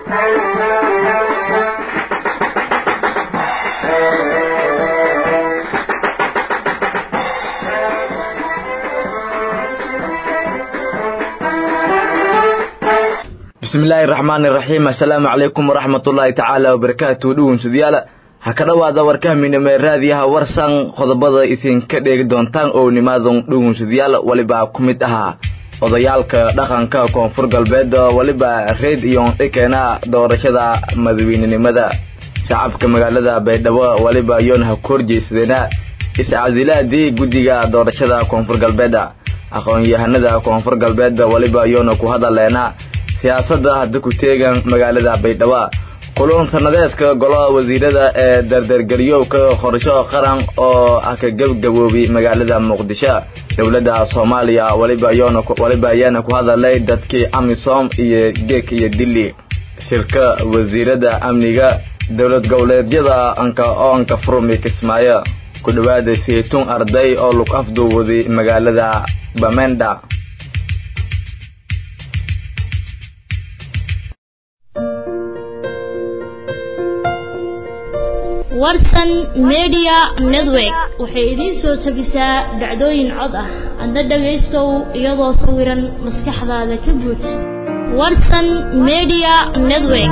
bismillaahi raxmaani raxiim assalaamu calaykum waraxmatullaahi tacaala wabarakaatu dhugunsadayaal ha ka dhowaada warkahminime raadiyaha warsan qodobada idinka dheegi doontaan oo nimaadan dhugunsadayaal weliba ku mid ahaa odayaalka dhaqanka koonfur galbeed weliba reed iyo dhikeena doorashada madaweynenimada shacabka magaalada baydhabo weliba yoon ha korjeysadeena iscasilaadii guddiga doorashada koonfur galbeed aqoon-yahanada koonfur galbeed weliba yoona ku hadaleena siyaasadda hadda ku teegan magaalada baydhabo kulun sanadeedka golaha wasiirada ee dardargeliyowka qorsho qaran oo ah ka gebgaboobay magaalada muqdisho dowladda soomaaliya waliba yoona waliba ayaana ku hadalay dadkii amisom iyo geek iyo dili shirka wasiirada amniga dowlad goboleedyada anka oo anka furmi kismaayo ku dhawaada saytuun arday oo lug afduuwaday magaalada bamenda warsan media network waxay idiin soo jebisaa dhacdooyin cod ah adna dhagaystow iyadoo sawiran maskaxdaada ka buuj warsan media network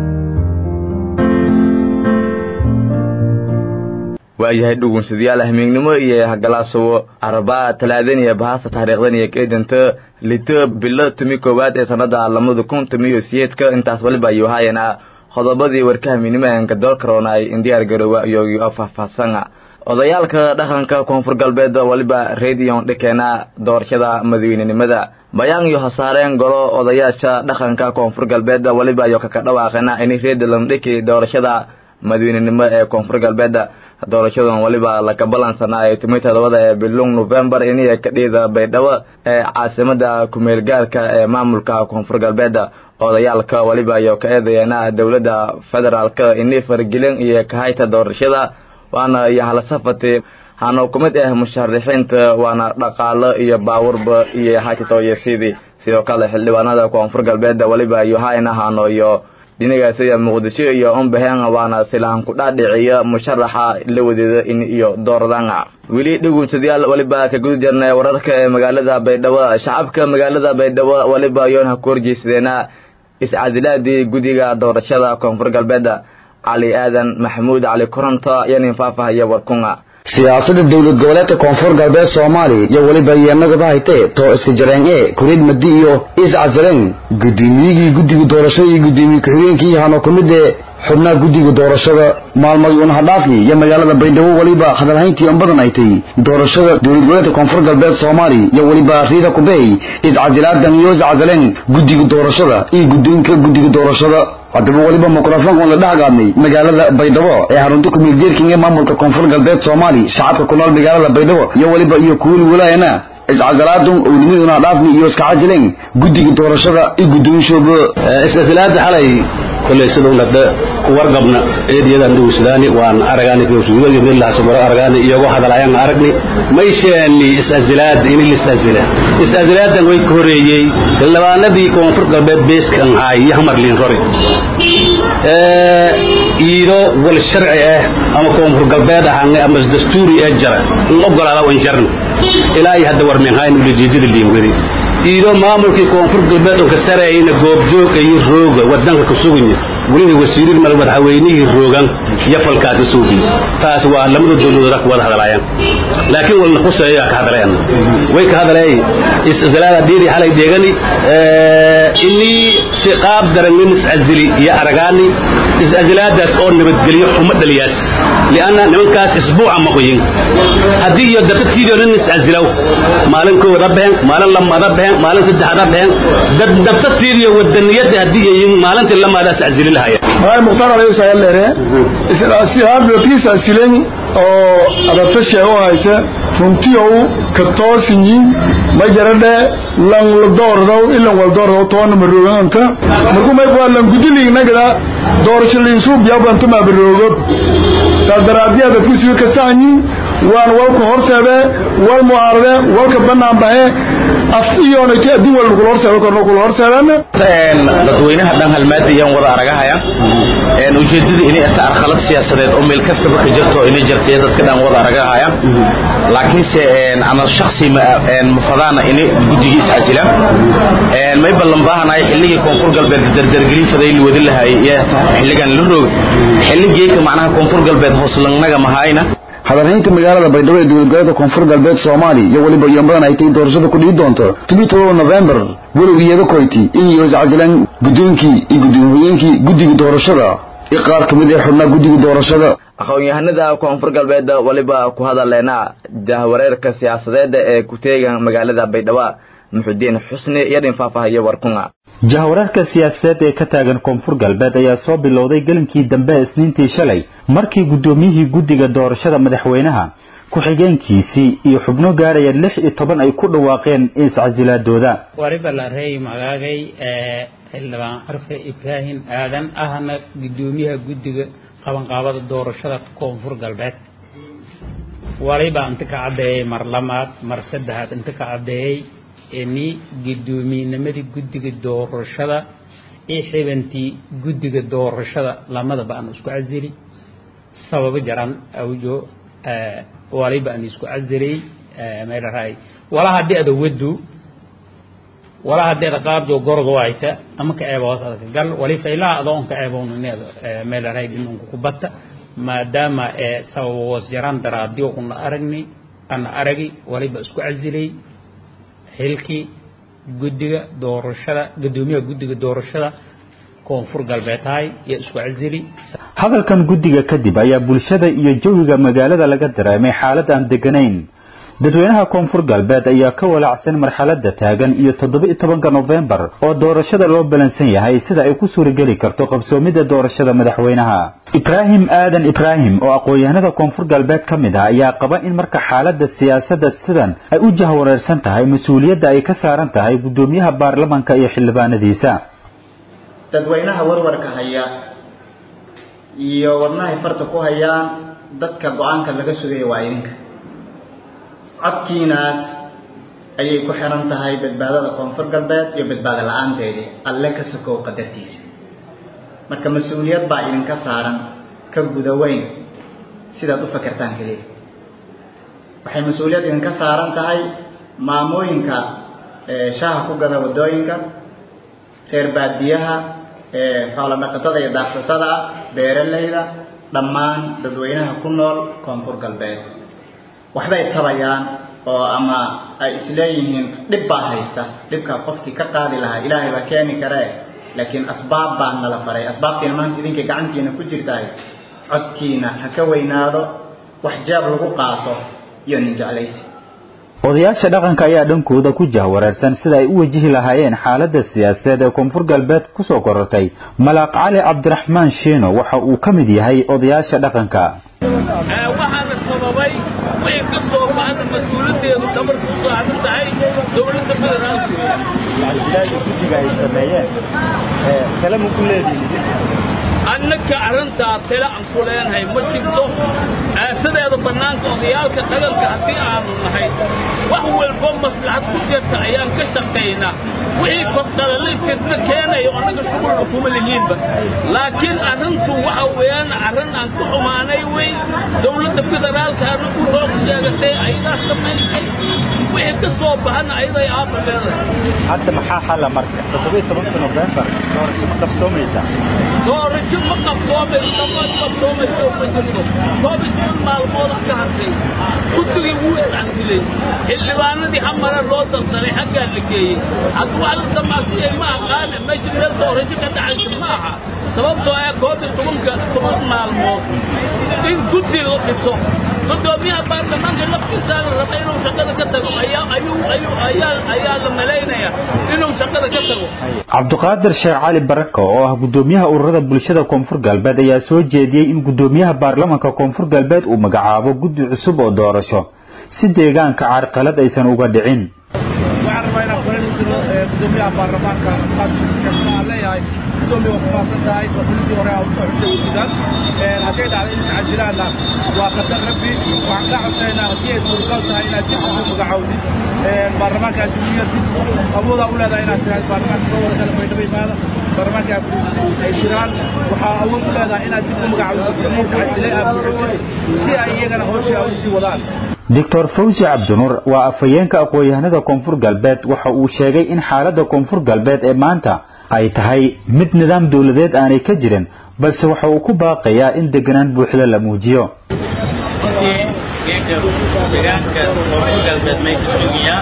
waayahay dhugunsadayaal hamiignimo iyo hagalaasowo arbaa talaadan iyo bahasta taariikhdan iyo keedanta lito bilo tumi koowaad ee sanada lamada kun tumiyo siyeedka intaas waliba ayuu haayana qodobadii warkahamiinimaanka doolkaroona ay indiyaar garoowa iyoyo faahfaahsana odayaalka dhaqanka koonfur galbeed waliba rediyon dhikeena doorashada madaweynenimada bayaan iyo hasaareen golo odayaasha dhaqanka koonfur galbeed waliba iyo kaka dhawaaqeena in reedland dhiki doorashada madaweynenimo ee koonfur galbeed doorashadan waliba laka balansanaa ee tumi todobada ee bilung novembar iniya kadhiida baydhabo ee caasimada kumeelgaarka ee maamulka koonfur galbeed odayaalka waliba iyo ka eedayeena dowladda federaalka ini fargelin iyo kahayta doorashada waana iyo halasafati hana ku mid ah musharaxiinta waana dhaqaalo iyo baawurba iyo haytatoysidii sidoo kale xildhibaanada koonfur galbeed waliba iyo hayna hano iyo dhinagaasiya muqdisho iyo umbaheen waana silahan ku dhaadhiciya musharaxa la wadeeda in iyo dooradanga weli dhugunsadayaal waliba ka guda jirnay wararka ee magaalada baydhabo shacabka magaalada baydhabo waliba yoon ha ku horjeysadeena iscadilaadii guddiga doorashada koonfur galbeed cali aadan maxamuud cali koronto yanin faahfaahaya warkunga siyaasada dowlad goboleedka koonfur galbeed soomaaliya iyo weliba iyanagaba haytee too iska jareen ee kuriid madi iyo iscasileen gudoomiyigii guddiga doorashada iyo gudoomiye ku-xigeenkii hano ku mid ee xubnaha guddiga doorashada maalmay unahadhaafi iyo magaalada baydhabo weliba hadalhayntii un badan ay tay doorashada dowlad goboleedka koonfur galbeed soomaaliya iyo weliba riida kubey iscasilaadan iyo iscasileen guddiga doorashada iyo guddoonka guddiga doorashada haddaba weliba mikrofoonkan la dhexgaadnay magaalada baydhabo ee xarunta kumeelgeerking ee maamulka koonfur galbeed soomaaliya shacabka ku nool magaalada baydhabo iyo weliba iyo kuwili walaayana iscasalaadun ownimaduna dhaafni iyo iska cajileen guddiga doorashada iyo guddoonshooba iscasilaada xalay kolley sidunadhe kuwargabna eediyadan dhugunsadaani waan aragaani ksuugayo milaasumaro aragaani iyagoo hadalayan aragni maysheeni iscasilaada ini liscasila iscasilaadan way ka horeeyey xildhibaanadii koonfur galbeed beeskan haay iyo hamarliin rori iido wal sharci ah ama koonfur galbeed ahaanay ama dastuuri ee jara in ogolaada wan jarno ilaa iyo hadda warminhayn ulijeedada liingwedi iido maamulkii koonfur galbeed unka sarayna goobjooga iyo rooga wadanka ka suganya weliba wasiirin mal madaxweynihii roogan iyo falkaasi suubi taas waa lamada dowladood ku wada hadalaayaan laakiin walna quseeyo ka hadalayan way ka hadalay iscasilaada diiri xalay deegani inii si qaab daran iscasili iyo aragaani iscasilaadaas oo nabadgelyo xumo dhaliyaas lianna nimankaas isbuuca ma qoyin haddii iyo dadadkiidoo nin iscasilow maalin kooda behen maalin lamada behen maalin saddexda behen dad dabtadtiidiyo wadaniyada haddii yihiin maalintii lamaada iscasili lahaya hay mukhtaar alayhi salaam leere isla kiisa asilen oo adabta sheego hayte runtiyow ka toosinyi ma jaradhe lan la doordow ilan wal doordow toona marooganta marku may waa lan gudiliig nagada doorasho liinsuub yabantu ma baroogo sadaraadiya dadku siyo ka saanyi waan walka horseede wal mucaarade walka banaan bahe af iyoonayta adduun wal lagula horseedo korno kula horseedana dadweynaha dhan halmaadiyaan wada aragahaya ujeedada inay ata arqalad siyaasadeed oo meel kastaba ka jirto inay jirtay dadka dhan wada aragahaya laakiinse ana shaksi mafadaana inay guddigii iscasila may ballan baahanahay xilligii koonfur galbeed dardargelin faday la wadi lahay iyo xilligan la roog xilligeeka macnaha koonfur galbeed hooslannaga mahayna hadalhaynta magaalada baydhabo ee dowlad goboleedka koonfur galbeed soomaaliya iyo weliba yambadan ay tahay doorashada ku dhihi doonto todobiyi todoba novembar walow iyada koyti in iyo iscasilaan guddoonkii iyo guddoomiyeenkii guddiga doorashada iyo qaar ka mid ee xubnaha guddiga doorashada aqoon-yahanada koonfur galbeed waliba ku hadaleena jahwareerka siyaasadeeda ee ku teegan magaalada baydhabo muxudiin xusni iyo dhin faahfaahiyo warkunga jahwareerka siyaasadeed ee ka taagan koonfur galbeed ayaa soo bilowday gelinkii dambe isniintii shalay markii guddoomiyihii guddiga doorashada madaxweynaha ku-xigeenkiisii iyo xubno gaaraya lix iyo toban ay ku dhawaaqeen iscasilaadooda wariba la reey magaagay xildhibaan carfe ibraahim aadan ahna guddoomiyaha guddiga qabanqaabada doorashada koonfur galbeed waliba inta ka caddeeyey mar lamaad mar saddexaad inta ka caddeeyey ini guddoomiinimadii guddiga doorashada iyo xibantii guddiga doorashada lamadaba aan isku casili sababo jaran awjo waliba aan isku casilay meelahay wala haddii ada wadu wala haddii ada qaabjo gorgo wayta ama ka eebo hoos adaka gal wali faylaha adoon ka eeboon ineeda meelahay dhinunka ku batta maadaama sababo hoos jaran daraadiyo una aragni ana aragi waliba isku casilay xilkii guddiga doorashada guddoomiyaha guddiga doorashada koonfur galbeedtahay iyo isku casili hadalkan guddiga kadib ayaa bulshada iyo jawiga magaalada laga dareemay xaalad aan deganayn dadweynaha koonfur galbeed ayaa ka walaacsan marxalada taagan iyo toddoba iyo tobanka nofembar oo doorashada loo balansan yahay sida ay ku suurageli karto qabsoomida doorashada madaxweynaha ibraahim aadan ibraahim oo aqoon-yahanada koonfur galbeed ka mid ah ayaa qaba in marka xaalada siyaasadda sidan ay u jahwareersan tahay mas-uuliyadda ay ka saaran tahay guddoomiyaha baarlamanka iyo xildhibaanadiisa dadweynaha warwarka haya iyo wadnahay farta ku hayaan dadka go-aanka laga sugaya waa idinka codkiinaas ayay ku xiran tahay badbaadada koonfur galbeed iyo badbaado la-aanteedii alle ka sokow qadartiisa marka mas-uuliyad baa idinka saaran ka guda weyn sidaad u fakertaan keliya waxay mas-uuliyad idinka saaran tahay maamooyinka shaaha ku gada waddooyinka reer baadiyaha xoolo dhaqatada iyo daaqsatada ah beeralayda dhammaan dadweynaha ku nool koonfur galbeed waxbay tabayaan oo ama ay isleeyihiin dhib baa haysta dhibkaa qofkii ka qaadi lahaa ilaahay baa keeni karee laakiin asbaab baa nala faray asbaabtiina maanta idinka gacantiina ku jirtahay codkiina ha ka weynaado wax jaab lagu qaato iyo nin jeclaysi odayaasha dhaqanka ayaa dhankooda ku jahwareersan sida ay u wajihi lahaayeen xaalada siyaasadeed ee koonfur galbeed kusoo korortay malaaq cali cabdiraxmaan shiino waxa uu ka mid yahay odayaasha dhaqanka waxaana sababay wixii ka soo baxda mas-uuliyadeedu dhabarku u saaran tahay dowladda federaalku guddiga ay sameeyeen kalama ku leedihin annaka arrintaa tale aan ku leenahay ma jirto aasadeeda bannaanka odayaalka dhaganka haddii aanu nahay wax walbo maslaxad ku jirta ayaan ka shaqaynaa wixii kordhalalifkeedna keenayo annaga shughulna kuma lihiinba laakiin arrintu waxa weeyaan arrin aan ku xumaanay wey dowladda federaalkaana u roog sheegatay ayadaa samaysay wixii ka soo baxana ayaday aaba leedahay hadda maxaa xalla marka toddoba iyo tobanka nofembar doorasho ma qabsoomaysaa doorasho ma qabsoomayso ma qabsoomayso ma jirto koob iyo toban maalmooda ka hadlay guddigii wuu iscansilay xildhibaanadii hamara loo dardaray xaggaa la geeyey hadda wax la damaasiyey ma aqaane meesha meel doorasho ka dhacaysa ma aha sababtoo ah koob iyo tobanka toban maalmood in guddi la dhiso gudoomiyaha baarlamaanka laftiisaa la raba inuu shaqada ka tago ayaa ayuu ayuu ayaa ayaa la malaynaya inuu shaqada ka tago cabdiqaadir sheekh cali barako oo ah guddoomiyaha ururada bulshada koonfur galbeed ayaa soo jeediyey in guddoomiyaha baarlamanka koonfur galbeed uu magacaabo guddi cusub oo doorasho si deegaanka carqalad aysan uga dhicin waxaan rabaa inaan kula jiro gudoomiyaha baarlamaanka leeyahay gudoomiye waa ku faafsan tahay oo xulintii hore aa usoo xushay guddigan hadday dhacdo in tacadilaana waa qadar rabbi waxaan kaa codsaynaa haddii ay suurtagal tahay inaad dib ugu magacaawdid baarlamaanka adduunyada dib awoodaa u leedahay inaad tiraahdo baarlamaanka soo wada kala baydhaba imaada baarlamaanka ay jiraan waxaa awood u leedahay inaad dib u magacaawdid muslimiin tacadilay aad buuxisay si ay iyagana hawshii ay usii wadaan doctor fawzi cabdinuur waa afhayeenka aqoon-yahanada koonfur galbeed waxa uu sheegay in xaaladda koonfur galbeed ee maanta ay tahay mid nidaam dowladeed aanay ka jirin balse waxa uu ku baaqayaa in deganaan buuxda la muujiyo deegaanka koonfur galbeed may ka sugiyaa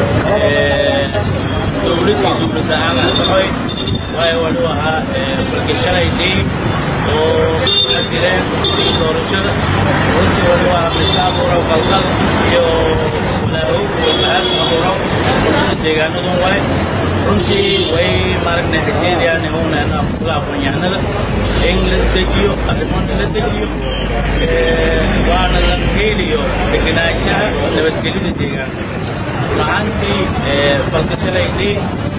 dowladii dowlad ahaan asaxoy waayo wuxuu ahaa falgashalaydii oo la jireen doorashada runtii wuxuu ahaa mid abuurow qalqal iyo laahow iyo mahad abuurow bulshada deegaanadun wale runtii way maaragna xajeediyaan howna kula aqoon-yahanada in la dejiyo arrimoon la dejiyo waana la geeliyo degenaanshaha nabadgelyada deegaanka lacantii falgashalaydii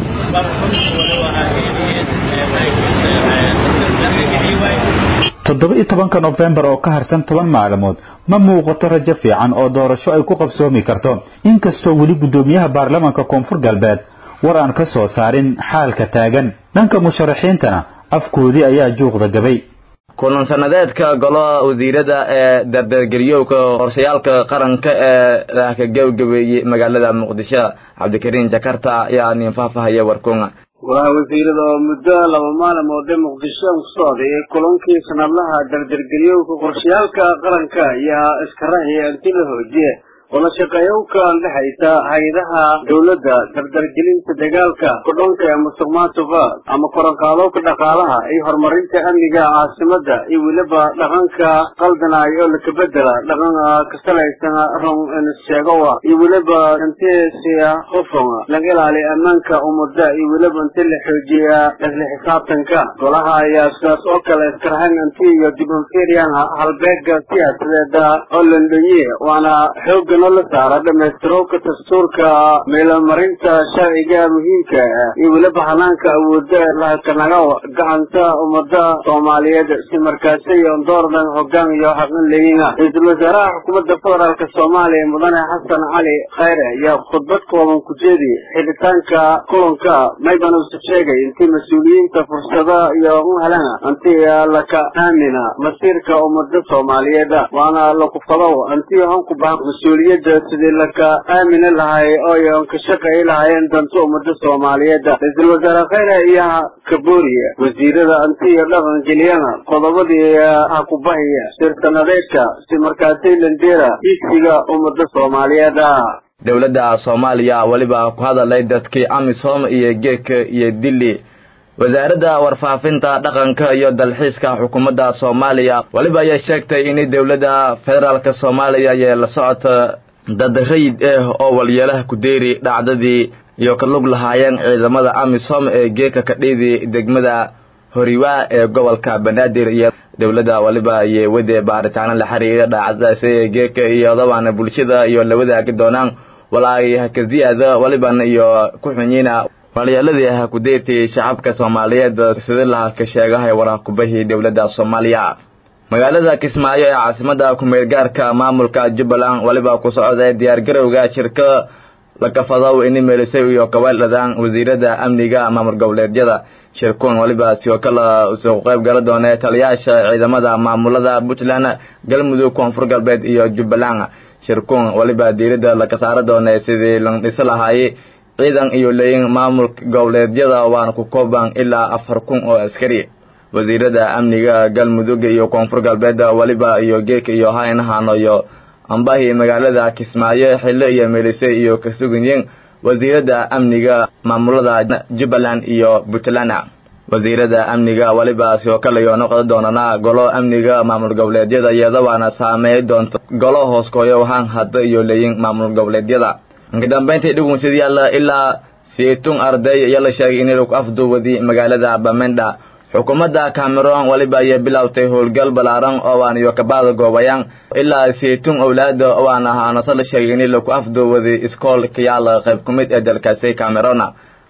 toddoba iyo tobanka nofembar oo ka harsan toban maalmood ma muuqato rajo fiican oo doorasho ay ku qabsoomi karto inkastoo weli guddoomiyaha baarlamaanka koonfur galbeed war aan ka soo saarin xaalka taagan dhanka musharaxiintana afkoodii ayaa juuqda gabay kulan sanadeedka golaha wasiirada ee dardargeliyowka qorshayaalka qaranka ee ka gebagabeeyey magaalada muqdisho cabdikariin jakarta ayaa nin faahfaahaya warkunga golaha wasiirada oo muddo laba maalmood ee muqdisho ku socday ee kulankii sanadlaha dardargeliyowka qorshayaalka qaranka ayaa iska raxiya inti la hoojiye wada shaqeeyowka dhexaysa hay-adaha dowladda dardargelinta dagaalka kudhanka ee musuq maasuqa ama koranqaadowka dhaqaalaha iyo horumarinta amniga caasimada iyo weliba dhaqanka qaldanay oo lakabedela dhaqan ka salaysan run sheegowa iyo weliba intesiya hufan laga ilaaliya ammaanka ummada iyo weliba inti la xoojiya isla xisaabtanka golaha ayaa sidaas oo kale iskarhan inti iyo dib unfirian halbeega siyaasadeeda oo landhonye waana xooga la saara dhamaystirowka dastuurka meelomarinta sharciga muhiimka ah iyo weliba hanaanka awooda lahakanaga gacanta ummada soomaaliyeed si markaasi doordan hogaan iyo xaqin leeyina ra-iisul wasaaraha xukuumadda federaalk soomaaliya mudane xasan cali khayre ayaa khudbad kooban ku jeedi xidhitaanka kulanka mayban uuse sheegay intii mas-uuliyiinta fursada iyo u helana intii laka aamina masiirka ummada soomaaliyeed waana lakufadow intii hanku bahan mas-uuliyadda sidii laka aamini lahay oo an ka shaqayi lahaayeen danta ummada soomaaliyeed ra-iisul wasaare khayre ayaa kabooriya wasiirada anti iyo dhaqan geliyana qodobadii hakubahiya sirtanadeedka si markaasi landera higsiga ummada soomaaliyeed dowladda soomaaliya weliba ku hadalay dadkii amisom iyo geeka iyo dili wasaaradda warfaafinta dhaqanka iyo dalxiiska xukuumadda soomaaliya weliba ayay sheegtay in dowladda federaalk soomaaliya ayay la socota dad rayid ah oo walyeelaha ku deeri dhacdadii iyo ka lug lahaayeen ciidamada amisom ee geeka kadhiidi degmada horiwaa ee gobolka banaadir iyo dowladda waliba ayay wade baaritaano la xiriira dhacdadaasi ee geeka iyo dabana bulshada iyo la wadaagi doonaan walaay hakaziyaada walibana iyo ku xunyiina walyeeladii ha ku deertay shacabka soomaaliyeed sida laha ka sheegahay waraaqubahii dowladda soomaaliya magaalada kismaayo ee caasimada ku-meelgaarka maamulka jubbaland weliba ku socda diyaargarowga shirka lakafadow ini meelisay iyo kaweeldhadaan wasiirada amniga maamul goboleedyada shirkuun weliba sidoo kale soo qayb gala doona taliyaasha ciidamada maamulada puntland galmudug koonfur galbeed iyo jubbaland shirkuun weliba diirada laka saara doona sidii la dhisi lahaayey ciidan iyo leeyin maamulka goboleedyada waana ku kooban ilaa afar kun oo askari wasiirada amniga galmudug iyo koonfur galbeed weliba iyo geeka iyo haynahano iyo ambahi magaalada kismaayo xillo iyo meelise iyo kasuganyiin wasiirada amniga maamulada jubbaland iyo puntland wasiirada amniga weliba sidoo kale iyo noqon doonana golo amniga maamul goboleedyada iyadabaana saameey doonta golo hooskooyo wahaan hadda iyo leeyin maamul goboleedyada inkadambeyntii dhugunsidayaal ilaa siitun arday ayaa la sheegay in lagu afduwadi magaalada bamenda xukuumadda cameron weliba ayay bilowtay howlgal ballaaran oo aan iyo kabaada goobayaan ilaa siitun owlaada oo aan ahaanase la sheegay in lagu afduwadi iskool kayaal qayb ku mid ee dalkaasi camerona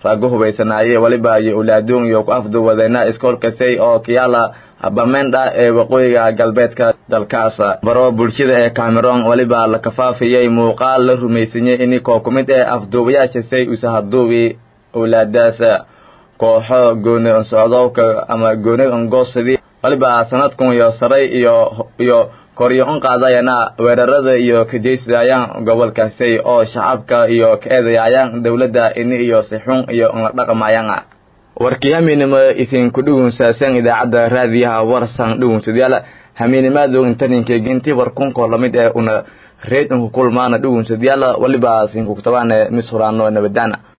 raago hubaysanaaye waliba iyo ulaadoon iyo ku afduwadeena iskoolkasay oo kiyaala bamendha ee waqooyiga galbeedka dalkaas baro bulshada ee cameron waliba la kafaafiyey muuqaal la rumaysanyey ini koo ku mid ee afduubayaasha say usahaduubi owlaadaas kooxo gooni socdowka ama gooni ongoosidi waliba sanadkun iyo saray iyo iyo koryo un qaadayana weerarada iyo kajeysayaan gobolkaasay oo shacabka iyo ka eedayaayaan dowladda ini iyo sixun iyo unla dhaqmayaan warkii hamiinimo isinku dhugunsaasan idaacadda raadiyaha warsan dhugunsadayaal hamiinimaadu intaninkeegi intii warkunkoo lamid ee una reed inku kulmaana dhugunsadayaal waliba sinkugtabaane mis huraano nabadaana